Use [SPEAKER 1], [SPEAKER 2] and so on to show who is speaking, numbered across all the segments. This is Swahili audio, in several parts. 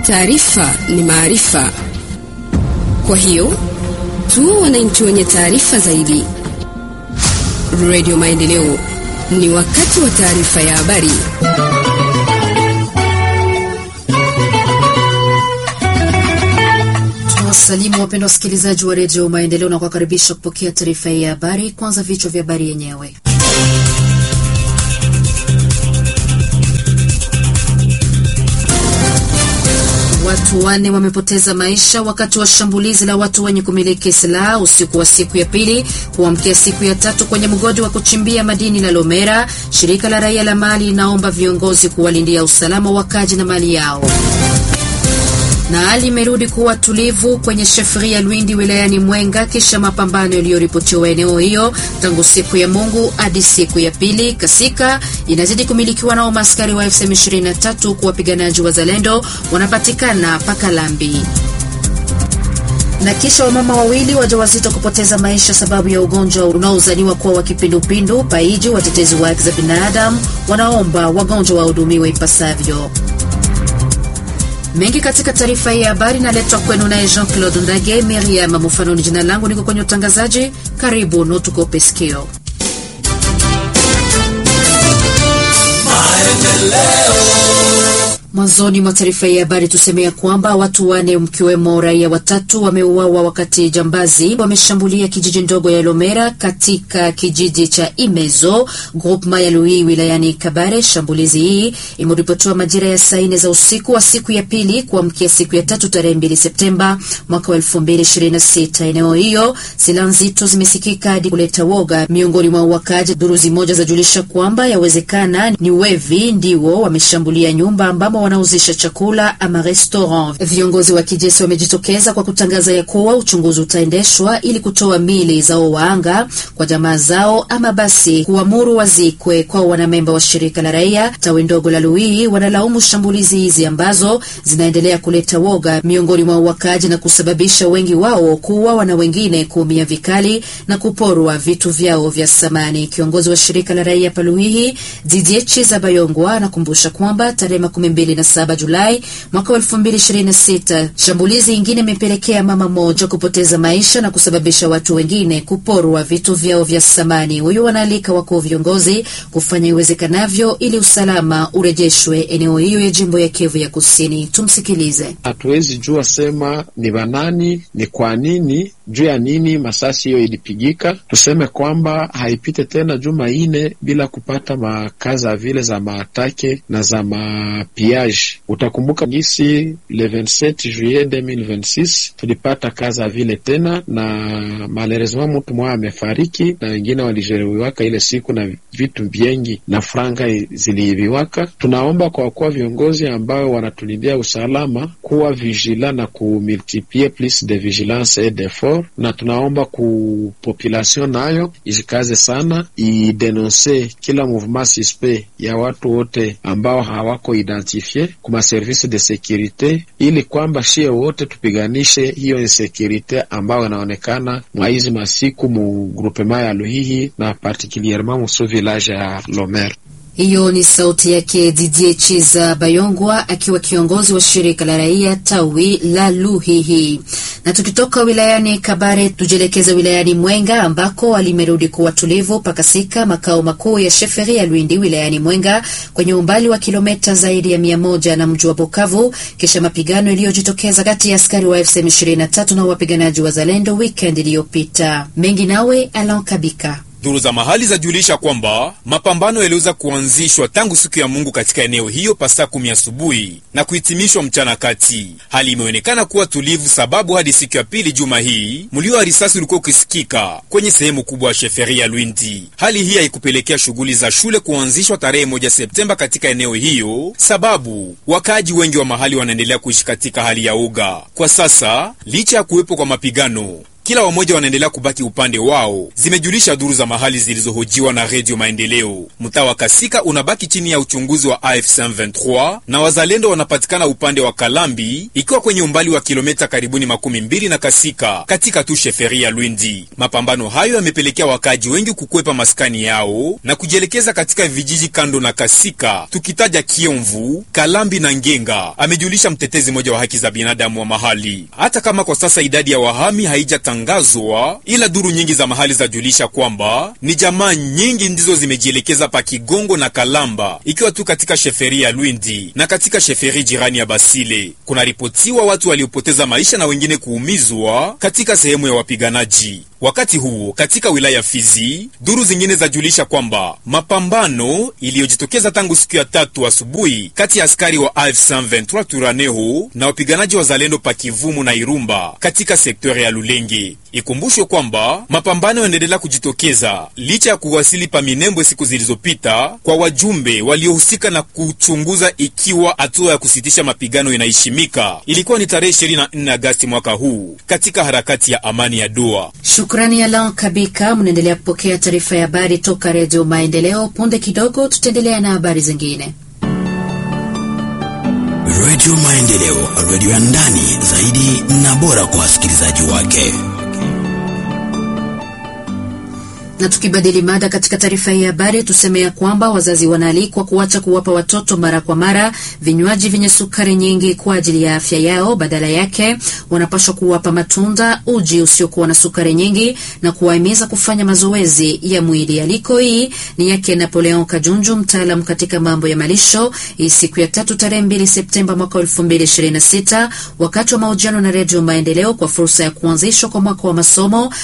[SPEAKER 1] Taarifa ni maarifa, kwa hiyo tu wananchi wenye taarifa zaidi. Radio Maendeleo, ni wakati wa taarifa ya habari.
[SPEAKER 2] Wasalimu wapendwa wasikilizaji wa redio Maendeleo na kuwakaribisha kupokea taarifa hii ya habari. Kwanza vichwa vya habari yenyewe. Watu wane wamepoteza maisha wakati wa shambulizi la watu wenye kumiliki silaha usiku wa siku ya pili kuamkia siku ya tatu kwenye mgodi wa kuchimbia madini la Lomera. Shirika la raia la Mali linaomba viongozi kuwalindia usalama wakaji na mali yao na hali imerudi kuwa tulivu kwenye shefria Lwindi wilayani Mwenga kisha mapambano yaliyoripotiwa eneo hiyo tangu siku ya Mungu hadi siku ya pili. Kasika inazidi kumilikiwa nao maaskari wa FCM 23 huku wapiganaji wa Zalendo wanapatikana Pakalambi na kisha wamama wawili wajawazito kupoteza maisha sababu ya ugonjwa unaozaniwa kuwa wa kipindupindu Paiji. Watetezi wa haki za binadamu wanaomba wagonjwa wahudumiwe ipasavyo. Mengi katika taarifa hii ya habari inaletwa kwenu naye Jean Claude Ndage. Miriam Mufanoni jina langu, niko kwenye utangazaji. Karibu nutukope sikio. Mwanzoni mwa taarifa hii ya habari tusemea kwamba watu wane mkiwemo raia watatu wameuawa wakati jambazi wameshambulia kijiji ndogo ya Lomera katika kijiji cha Imezo groupema ya Lui wilayani Kabare. Shambulizi hii imeripotiwa majira ya saa nne za usiku wa siku ya pili kuamkia siku ya tatu tarehe mbili Septemba mwaka wa elfu mbili ishirini na sita. Eneo hiyo silaha nzito zimesikika hadi kuleta woga miongoni mwa wakaji. Duruzi moja zajulisha kwamba yawezekana ni wevi ndiwo wameshambulia nyumba ambamo wanauzisha chakula ama restaurant. Viongozi wa kijeshi wamejitokeza kwa kutangaza ya kuwa uchunguzi utaendeshwa ili kutoa mili zao waanga kwa jamaa zao ama basi kuamuru wazikwe. Kwa wanamemba wa shirika la raia tawi ndogo la Luii wanalaumu shambulizi hizi ambazo zinaendelea kuleta woga miongoni mwa wakaji na kusababisha wengi wao kuuawa na wengine kuumia vikali na kuporwa vitu vyao vya samani. Kiongozi wa shirika la raia Paluhihi Didier Chiza Bayongwa anakumbusha kwamba tarehe makumi mbili na saba Julai mwaka wa elfu mbili ishirini na sita shambulizi ingine imepelekea mama mmoja kupoteza maisha na kusababisha watu wengine kuporwa vitu vyao vya samani. Huyu wanaalika wakuu viongozi kufanya iwezekanavyo ili usalama urejeshwe eneo hiyo ya jimbo ya Kivu ya Kusini. Tumsikilize.
[SPEAKER 3] Hatuwezi jua sema ni banani, ni kwa nini, juu ya nini masasi hiyo ilipigika. Tuseme kwamba haipite tena juma ine bila kupata makaza vile za maatake na za mapiage. Utakumbuka gisi le 27 juillet 2026 tulipata kaza vile tena, na malheureusement mtu mmoja amefariki na wengine walijeruhiwaka ile siku, na vitu vyengi na franga ziliibiwaka. Tunaomba kwa kuwa viongozi ambao wanatulindia usalama kuwa vigila na kumultiplie plus de vigilance et d'effort, na tunaomba ku population nayo ijikaze sana, idenonse kila mouvement suspect ya watu wote ambao hawako identifie kuma service de securite, ili kwamba shie wote tupiganishe hiyo insekurite ambayo inaonekana mwa hizi masiku mu groupement ya Luhihi na particulierement musu village ya Lomer.
[SPEAKER 2] Hiyo ni sauti yake Didier Chiza Bayongwa akiwa kiongozi wa shirika la raia tawi la Luhihi. Na tukitoka wilayani Kabare tujielekeza wilayani Mwenga ambako alimerudi kuwa tulivu pakasika makao makuu ya sheferi ya Lwindi wilayani Mwenga kwenye umbali wa kilomita zaidi ya mia moja na mji wa Bukavu kisha mapigano iliyojitokeza kati ya askari wa FCM 23 na wapiganaji wa Zalendo weekend iliyopita. Mengi nawe Alan Kabika.
[SPEAKER 4] Duru za mahali zajulisha kwamba mapambano yaliweza kuanzishwa tangu siku ya Mungu katika eneo hiyo pasaa kumi asubuhi na kuhitimishwa mchana kati. Hali imeonekana kuwa tulivu, sababu hadi siku ya pili juma hii mlio wa risasi ulikuwa ukisikika kwenye sehemu kubwa ya sheferi ya Lwindi. Hali hii haikupelekea shughuli za shule kuanzishwa tarehe moja Septemba katika eneo hiyo, sababu wakaaji wengi wa mahali wanaendelea kuishi katika hali ya uga kwa sasa, licha ya kuwepo kwa mapigano kila wamoja wanaendelea kubaki upande wao, zimejulisha duru za mahali zilizohojiwa na Redio Maendeleo. Mtaa wa Kasika unabaki chini ya uchunguzi wa AFC M23 na wazalendo wanapatikana upande wa Kalambi, ikiwa kwenye umbali wa kilomita karibuni makumi mbili na Kasika katika tu sheferi ya Lwindi. Mapambano hayo yamepelekea wakaaji wengi kukwepa maskani yao na kujielekeza katika vijiji kando na Kasika, tukitaja Kiomvu, Kalambi na Ngenga, amejulisha mtetezi mmoja wa haki za binadamu wa mahali. Hata kama kwa sasa idadi ya wahami haijatangazwa, ila duru nyingi za mahali zajulisha kwamba ni jamaa nyingi ndizo zimejielekeza pa Kigongo na Kalamba, ikiwa tu katika sheferi ya Lwindi na katika sheferi jirani ya Basile. Kunaripotiwa watu waliopoteza maisha na wengine kuumizwa katika sehemu ya wapiganaji. Wakati huo katika wilaya ya Fizi, duru zingine zajulisha kwamba mapambano iliyojitokeza tangu siku ya tatu asubuhi kati ya askari wa AFC M23 Turaneho na wapiganaji wa Zalendo Pakivumu na Irumba katika sektori ya Lulenge. Ikumbushwe kwamba mapambano yanaendelea kujitokeza licha ya kuwasili pa Minembwe siku zilizopita kwa wajumbe waliohusika na kuchunguza ikiwa hatua ya kusitisha mapigano inaheshimika. Ilikuwa ni tarehe 24 Agasti mwaka huu katika harakati ya amani ya Doha.
[SPEAKER 2] Shukrani Alan Kabika. Mnaendelea kupokea taarifa ya habari toka Redio Maendeleo. Punde kidogo tutaendelea na habari zingine.
[SPEAKER 5] Redio Maendeleo, redio ya ndani zaidi na bora kwa wasikilizaji wake.
[SPEAKER 2] Na tukibadili mada katika taarifa hii ya habari, tuseme ya kwamba wazazi wanaalikwa kuacha kuwapa watoto mara kwa mara vinywaji vyenye sukari nyingi kwa ajili ya afya yao. Badala yake wanapaswa kuwapa matunda, uji usiokuwa na sukari nyingi na kuwahimiza kufanya mazoezi ya mwili. Aliko hii ni yake Napoleon Kajunju, mtaalam katika mambo ya malisho, hii siku ya tatu tarehe 2 Septemba mwaka 2026 wakati wa mahojiano na Redio Maendeleo kwa fursa ya kuanzishwa kwa mwaka wa masomo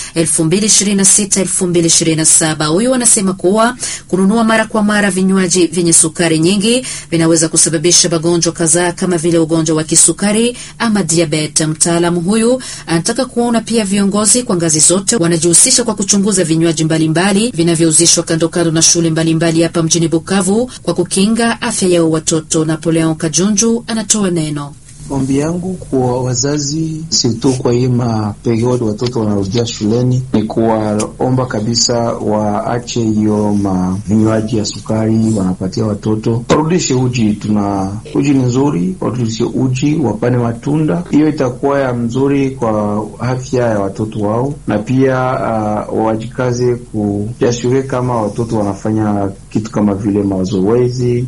[SPEAKER 2] 2026 2027. Huyu anasema kuwa kununua mara kwa mara vinywaji vyenye sukari nyingi vinaweza kusababisha magonjwa kadhaa kama vile ugonjwa wa kisukari ama diabete. Mtaalamu huyu anataka kuona pia viongozi kwa ngazi zote wanajihusisha kwa kuchunguza vinywaji mbalimbali vinavyouzishwa kando kando na shule mbalimbali hapa mjini Bukavu kwa kukinga afya yao watoto. Napoleon Kajunju anatoa neno.
[SPEAKER 6] Ombi yangu kwa wazazi situ kwa hii maperiodi watoto wanarudia shuleni ni kuwaomba kabisa waache hiyo mavinywaji ya sukari wanapatia watoto, warudishe uji. Tuna uji ni nzuri, warudishe uji, wapane matunda. Hiyo itakuwa ya mzuri kwa afya ya watoto wao, na pia uh, wajikaze kujashurie kama watoto wanafanya kitu kama vile mazoezi,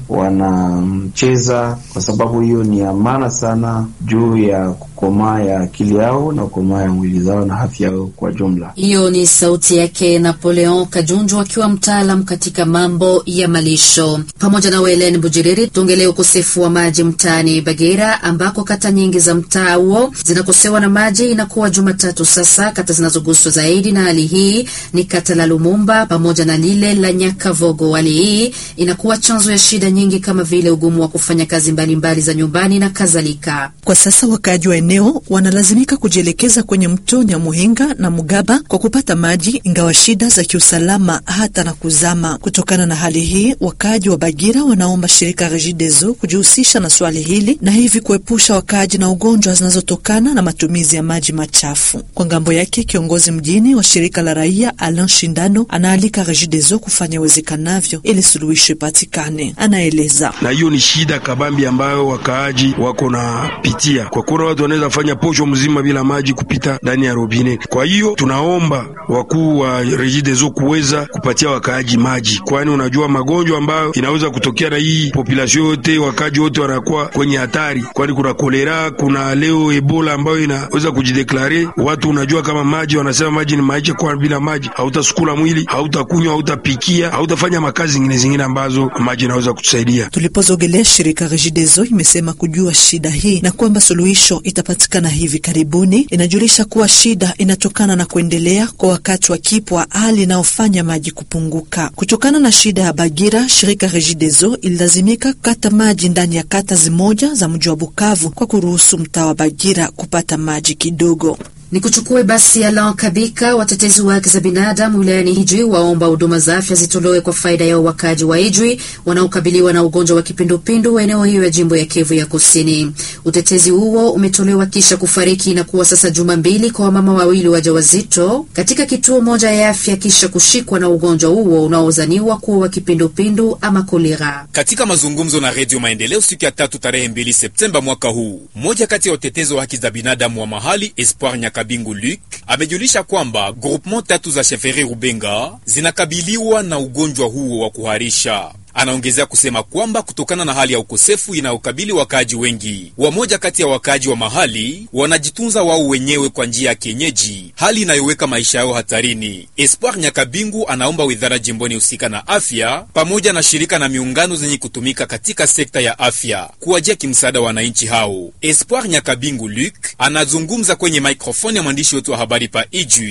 [SPEAKER 6] wanacheza, kwa sababu hiyo ni ya maana sana juu ya kukomaa ya akili yao na kukomaa ya mwili zao na afya yao kwa jumla.
[SPEAKER 2] Hiyo ni sauti yake Napoleon Kajunju akiwa mtaalam katika mambo ya malisho. Pamoja na Welen Bujiriri, tuongelee ukosefu wa maji mtaani Bagera, ambako kata nyingi za mtaa huo zinakosewa na maji. Inakuwa Jumatatu sasa. Kata zinazoguswa zaidi na hali hii ni kata la Lumumba pamoja na lile la Nyakavogo. Hali hii inakuwa chanzo ya shida nyingi kama vile ugumu wa kufanya kazi mbalimbali mbali za nyumbani na kadhalika.
[SPEAKER 7] Kwa sasa wakaaji wa eneo wanalazimika kujielekeza kwenye mto Nyamuhinga na Mugaba kwa kupata maji, ingawa shida za kiusalama hata na kuzama. Kutokana na hali hii, wakaaji wa Bagira wanaomba shirika Regideso kujihusisha na swali hili na hivi kuepusha wakaaji na ugonjwa zinazotokana na matumizi ya maji machafu. Kwa ngambo yake, kiongozi mjini wa shirika la raia Alain Shindano anaalika Regideso kufanya iwezekanavyo ili suluhisho ipatikane. Anaeleza
[SPEAKER 8] na hiyo ni shida kabambi ambayo wakaaji wako na pitia kwa kuna watu wanaweza fanya posho mzima bila maji kupita ndani ya robine. Kwa hiyo tunaomba wakuu wa Regideso kuweza kupatia wakaaji maji, kwani unajua magonjwa ambayo inaweza kutokea na hii population yote, wakaaji wote wanakuwa kwenye hatari, kwani kuna kolera, kuna leo Ebola ambayo inaweza kujideklare watu. Unajua kama maji, wanasema maji ni maisha, kwa bila maji hautasukula mwili, hautakunywa, hautapikia, hautafanya makazi zingine zingine ambazo maji inaweza kutusaidia.
[SPEAKER 7] Tulipozogelea shirika Regideso imesema kujua shida hii na kwamba suluhisho itapatikana hivi karibuni. Inajulisha kuwa shida inatokana na kuendelea kwa wakati wa kipwa, hali inayofanya maji kupunguka. Kutokana na shida ya Bagira, shirika Regideso ililazimika kukata maji ndani ya kata zimoja za mji wa Bukavu kwa kuruhusu mtaa wa Bagira kupata maji kidogo.
[SPEAKER 2] Ni kuchukue basi Alan Kabika. Watetezi wa haki za binadamu wilayani Ijwi waomba huduma za afya zitolewe kwa faida ya wakaji wa Ijwi wanaokabiliwa na ugonjwa wa kipindupindu eneo hiyo ya jimbo ya Kivu ya Kusini. Utetezi huo umetolewa kisha kufariki na kuwa sasa juma mbili kwa wamama wawili wajawazito katika kituo moja ya afya kisha kushikwa na ugonjwa huo unaozaniwa kuwa wa kipindupindu ama kolera.
[SPEAKER 4] Katika mazungumzo na Redio Maendeleo siku ya tatu tarehe 2 Septemba mwaka huu, mmoja kati ya watetezi wa haki za binadamu wa mahali Espoir Nyakabingu Luc amejulisha kwamba groupement tatu za Sheferi Rubenga zinakabiliwa na ugonjwa huo wa kuharisha. Anaongezea kusema kwamba kutokana na hali ya ukosefu inayokabili wakaaji wengi, wamoja kati ya wakaaji wa mahali wanajitunza wao wenyewe kwa njia ya kienyeji, hali inayoweka maisha yao hatarini. Espoir Nyakabingu anaomba wizara jimboni husika na afya pamoja na shirika na miungano zenye kutumika katika sekta ya afya kuwajia kimsaada wananchi hao. Espoir Nyakabingu Luc anazungumza kwenye mikrofoni ya mwandishi wetu wa habari pa Ijwi